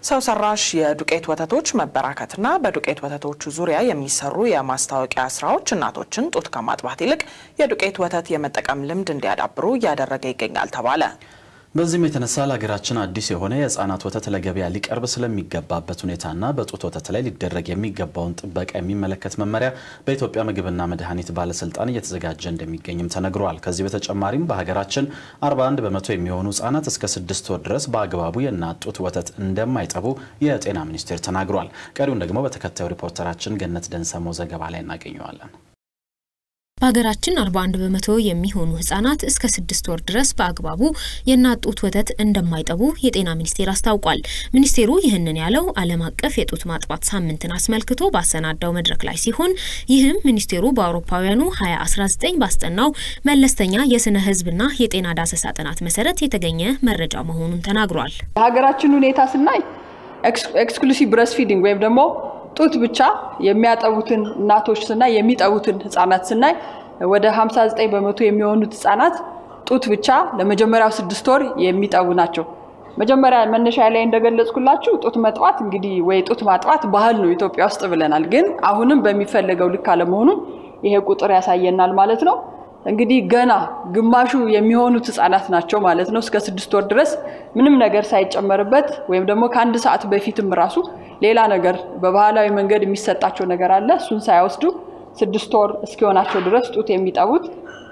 ሰው ሰራሽ የዱቄት ወተቶች መበራከትና በዱቄት ወተቶቹ ዙሪያ የሚሰሩ የማስታወቂያ ስራዎች እናቶችን ጡት ከማጥባት ይልቅ የዱቄት ወተት የመጠቀም ልምድ እንዲያዳብሩ እያደረገ ይገኛል ተባለ። በዚህም የተነሳ ለሀገራችን አዲስ የሆነ የህፃናት ወተት ለገበያ ሊቀርብ ስለሚገባበት ሁኔታና በጡት ወተት ላይ ሊደረግ የሚገባውን ጥበቃ የሚመለከት መመሪያ በኢትዮጵያ ምግብና መድኃኒት ባለስልጣን እየተዘጋጀ እንደሚገኝም ተነግሯል። ከዚህ በተጨማሪም በሀገራችን 41 በመቶ የሚሆኑ ህጻናት እስከ ስድስት ወር ድረስ በአግባቡ የእናት ጡት ወተት እንደማይጠቡ የጤና ሚኒስቴር ተናግሯል። ቀሪውን ደግሞ በተከታዩ ሪፖርተራችን ገነት ደንሰሞ ዘገባ ላይ እናገኘዋለን። በሀገራችን 41 በመቶ የሚሆኑ ህጻናት እስከ ስድስት ወር ድረስ በአግባቡ የእናት ጡት ወተት እንደማይጠቡ የጤና ሚኒስቴር አስታውቋል። ሚኒስቴሩ ይህንን ያለው ዓለም አቀፍ የጡት ማጥባት ሳምንትን አስመልክቶ ባሰናዳው መድረክ ላይ ሲሆን ይህም ሚኒስቴሩ በአውሮፓውያኑ 2019 ባስጠናው መለስተኛ የስነ ህዝብና የጤና ዳሰሳ ጥናት መሰረት የተገኘ መረጃ መሆኑን ተናግሯል። የሀገራችን ሁኔታ ስናይ ኤክስክሉሲቭ ብረስት ፊዲንግ ወይም ደግሞ ጡት ብቻ የሚያጠቡትን እናቶች ስናይ የሚጠቡትን ህጻናት ስናይ ወደ 59 በመቶ የሚሆኑት ህጻናት ጡት ብቻ ለመጀመሪያው ስድስት ወር የሚጠቡ ናቸው። መጀመሪያ መነሻ ላይ እንደገለጽኩላችሁ ጡት መጥባት እንግዲህ ወይ ጡት ማጥባት ባህል ነው ኢትዮጵያ ውስጥ ብለናል። ግን አሁንም በሚፈለገው ልክ አለመሆኑን ይሄ ቁጥር ያሳየናል ማለት ነው። እንግዲህ ገና ግማሹ የሚሆኑት ህጻናት ናቸው ማለት ነው። እስከ ስድስት ወር ድረስ ምንም ነገር ሳይጨመርበት ወይም ደግሞ ከአንድ ሰዓት በፊትም ራሱ ሌላ ነገር በባህላዊ መንገድ የሚሰጣቸው ነገር አለ። እሱን ሳይወስዱ ስድስት ወር እስኪሆናቸው ድረስ ጡት የሚጠቡት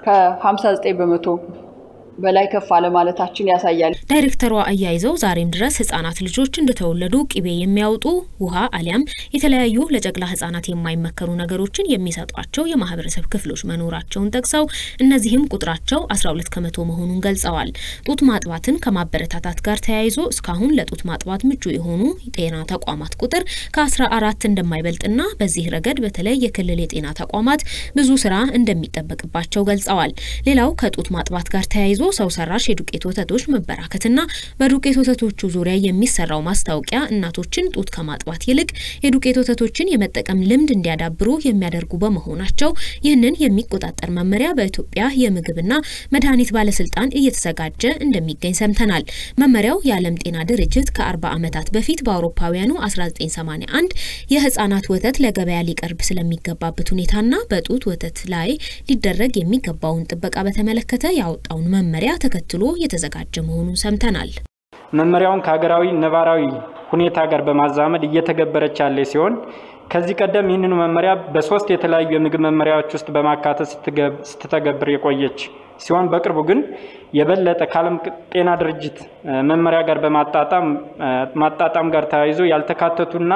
ከ59 በመቶ በላይ ከፍ አለ ማለታችን ያሳያል። ዳይሬክተሯ አያይዘው ዛሬም ድረስ ህጻናት ልጆች እንደተወለዱ ቅቤ የሚያወጡ ውሃ አሊያም የተለያዩ ለጨቅላ ህጻናት የማይመከሩ ነገሮችን የሚሰጧቸው የማህበረሰብ ክፍሎች መኖራቸውን ጠቅሰው እነዚህም ቁጥራቸው 12 ከመቶ መሆኑን ገልጸዋል። ጡት ማጥባትን ከማበረታታት ጋር ተያይዞ እስካሁን ለጡት ማጥባት ምቹ የሆኑ ጤና ተቋማት ቁጥር ከ14 እንደማይበልጥና በዚህ ረገድ በተለይ የክልል የጤና ተቋማት ብዙ ስራ እንደሚጠበቅባቸው ገልጸዋል። ሌላው ከጡት ማጥባት ጋር ተያይዞ ሰው ሰራሽ የዱቄት ወተቶች መበራከትና በዱቄት ወተቶቹ ዙሪያ የሚሰራው ማስታወቂያ እናቶችን ጡት ከማጥባት ይልቅ የዱቄት ወተቶችን የመጠቀም ልምድ እንዲያዳብሩ የሚያደርጉ በመሆናቸው ይህንን የሚቆጣጠር መመሪያ በኢትዮጵያ የምግብና መድኃኒት ባለስልጣን እየተዘጋጀ እንደሚገኝ ሰምተናል። መመሪያው የዓለም ጤና ድርጅት ከ40 ዓመታት በፊት በአውሮፓውያኑ 1981 የህጻናት ወተት ለገበያ ሊቀርብ ስለሚገባበት ሁኔታና በጡት ወተት ላይ ሊደረግ የሚገባውን ጥበቃ በተመለከተ ያወጣውን መመሪያ ተከትሎ የተዘጋጀ መሆኑን ሰምተናል። መመሪያውን ከሀገራዊ ነባራዊ ሁኔታ ጋር በማዛመድ እየተገበረች ያለ ሲሆን ከዚህ ቀደም ይህንኑ መመሪያ በሶስት የተለያዩ የምግብ መመሪያዎች ውስጥ በማካተት ስትተገብር የቆየች ሲሆን በቅርቡ ግን የበለጠ ከዓለም ጤና ድርጅት መመሪያ ጋር በማጣጣም ማጣጣም ጋር ተያይዞ ያልተካተቱና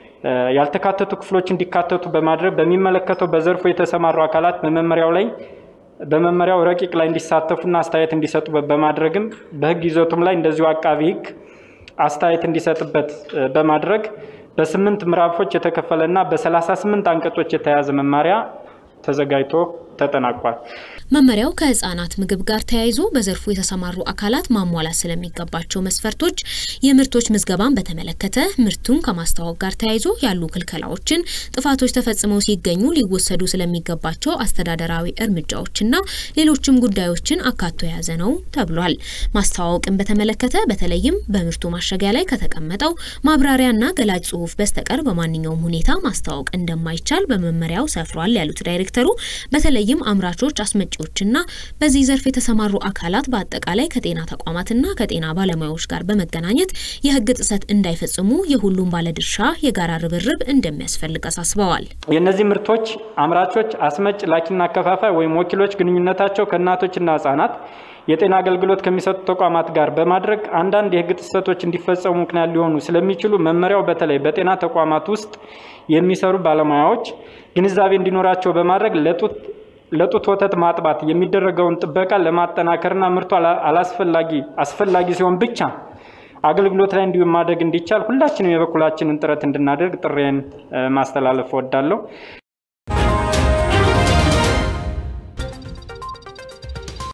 ያልተካተቱ ክፍሎች እንዲካተቱ በማድረግ በሚመለከተው በዘርፉ የተሰማሩ አካላት በመመሪያው ላይ በመመሪያው ረቂቅ ላይ እንዲሳተፉና አስተያየት እንዲሰጡ በማድረግም በሕግ ይዘቱም ላይ እንደዚሁ አቃቢ ሕግ አስተያየት እንዲሰጥበት በማድረግ በስምንት ምዕራፎች የተከፈለና በሰላሳ ስምንት አንቀጾች የተያዘ መመሪያ ተዘጋጅቶ ተጠናቋል። መመሪያው ከህጻናት ምግብ ጋር ተያይዞ በዘርፉ የተሰማሩ አካላት ማሟላት ስለሚገባቸው መስፈርቶች፣ የምርቶች ምዝገባን በተመለከተ ምርቱን ከማስተዋወቅ ጋር ተያይዞ ያሉ ክልከላዎችን፣ ጥፋቶች ተፈጽመው ሲገኙ ሊወሰዱ ስለሚገባቸው አስተዳደራዊ እርምጃዎችና ሌሎችም ጉዳዮችን አካቶ የያዘ ነው ተብሏል። ማስተዋወቅን በተመለከተ በተለይም በምርቱ ማሸጊያ ላይ ከተቀመጠው ማብራሪያና ገላጭ ጽሁፍ በስተቀር በማንኛውም ሁኔታ ማስተዋወቅ እንደማይቻል በመመሪያው ሰፍሯል ያሉት ዳይሬክተሩ በተለይም አምራቾች፣ አስመጪዎችና በዚህ ዘርፍ የተሰማሩ አካላት በአጠቃላይ ከጤና ተቋማትና ከጤና ባለሙያዎች ጋር በመገናኘት የህግ ጥሰት እንዳይፈጽሙ የሁሉም ባለድርሻ የጋራ ርብርብ እንደሚያስፈልግ አሳስበዋል። የእነዚህ ምርቶች አምራቾች፣ አስመጭ፣ ላኪና አከፋፋይ ወይም ወኪሎች ግንኙነታቸው ከእናቶችና ህጻናት የጤና አገልግሎት ከሚሰጡ ተቋማት ጋር በማድረግ አንዳንድ የህግ ጥሰቶች እንዲፈጸሙ ምክንያት ሊሆኑ ስለሚችሉ መመሪያው በተለይ በጤና ተቋማት ውስጥ የሚሰሩ ባለሙያዎች ግንዛቤ እንዲኖራቸው በማድረግ ለጡት ለጡት ወተት ማጥባት የሚደረገውን ጥበቃ ለማጠናከርና ምርቱ አላስፈላጊ አስፈላጊ ሲሆን ብቻ አገልግሎት ላይ እንዲሁም ማድረግ እንዲቻል ሁላችንም የበኩላችንን ጥረት እንድናደርግ ጥሬን ማስተላለፍ እወዳለሁ።